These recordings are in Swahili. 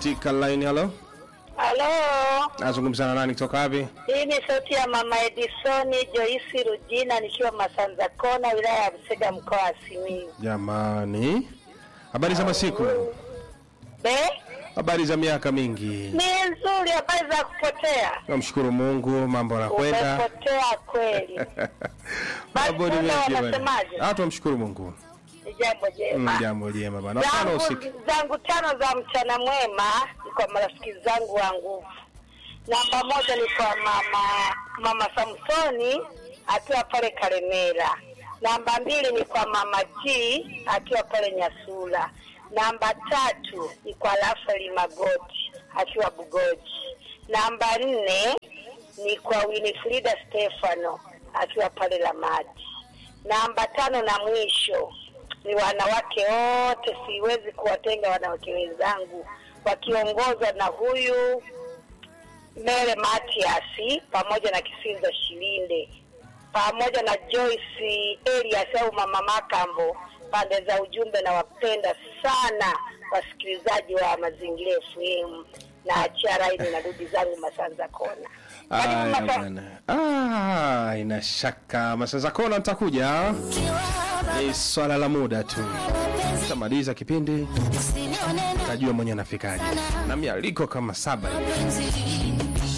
katika line. Halo, Halo, nazungumza na nani kutoka wapi? hii ni sauti ya mama Edisoni Joyce Rujina nikiwa Masanza Kona, wilaya ya Busega, mkoa wa Simiyu. Jamani, habari za masiku, Be, habari za miaka mingi. ni nzuri, habari za kupotea. Namshukuru Mungu, mambo yanakwenda. Umepotea kweli, Mambo ni Basi mengi bwana. wanasemaje? Ah, tunamshukuru Mungu. ni jambo Mm, jema. Jambo jema bana. Tano zangu, usiku. zangu tano za mchana mwema ni kwa marafiki zangu wa nguvu. Namba moja ni kwa mama mama Samsoni akiwa pale Karemera. Namba mbili ni kwa mama G akiwa pale Nyasula. Namba tatu ni kwa Rafaeli Magoti akiwa Bugoji. Namba nne ni kwa Winifrida Stefano akiwa pale Lamadi. Namba tano na mwisho ni wanawake wote, siwezi kuwatenga wanawake wenzangu wakiongozwa na huyu Mere Matiasi pamoja na Kisinza Shilinde pamoja na Joyce Elias au Mama Makambo. Pande za ujumbe na wapenda sana wasikilizaji wa Mazingira FM na achia raini na rudi zangu Masanza Kona. Karibu Aya Masa- bwana. Ah, ina shaka masaza kona nitakuja. Ni swala la muda tu. Tamaliza kipindi tajua mwenye anafikaje. Na mialiko kama saba hivi.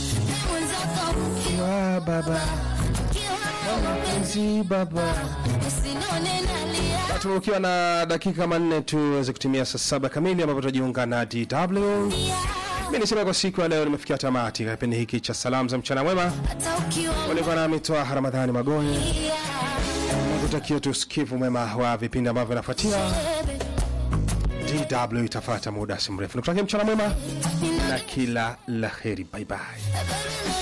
Wa baba, mpenzi baba. Tatu ukiwa na dakika kama nne tu weze kutimia saa saba kamili ambapo tutajiunga na DW. Mimi nisema kwa siku ya leo nimefikia tamati ya kipindi hiki cha salamu za mchana mwema. Ulikuwa nami Twaha Ramadhani Magoye. Nakutakia tu usikivu mwema wa vipindi ambavyo vinafuatia. DW itafuata muda si mrefu. Nikutakia mchana mwema na kila la heri. Bye bye.